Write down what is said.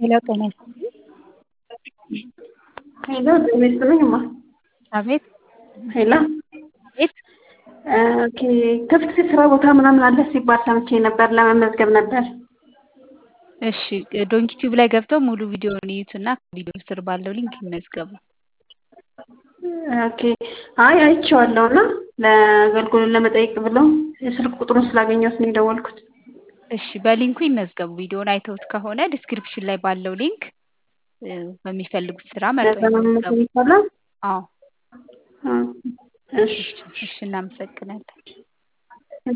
ሄሎ ጤና ይስጥልኝ። ሄሎ ጤና ይስጥልኝ እማ። አቤት ሄሎ አቤት ኦኬ ክፍት ስራ ቦታ ምናምን አለ ሲባል ሰምቼ ነበር። ለመመዝገብ ነበር። እሺ ዶንኪ ቲዩብ ላይ ገብተው ሙሉ ቪዲዮውን ይዩትና ቪዲዮ ስር ባለው ሊንክ ይመዝገቡ። ኦኬ አይ አይቼዋለሁ እና ለአገልግሎት ለመጠየቅ ብለው የስልክ ቁጥሩን ስላገኘሁት ነው የደወልኩት። እሺ በሊንኩ ይመዝገቡ። ቪዲዮውን አይተውት ከሆነ ዲስክሪፕሽን ላይ ባለው ሊንክ እ፣ በሚፈልጉት ስራ መርጠው ለዛ መመዝገብ ይመዝገቡ። ይቻላል? አዎ እሺ እሺ፣ እናመሰግናለን።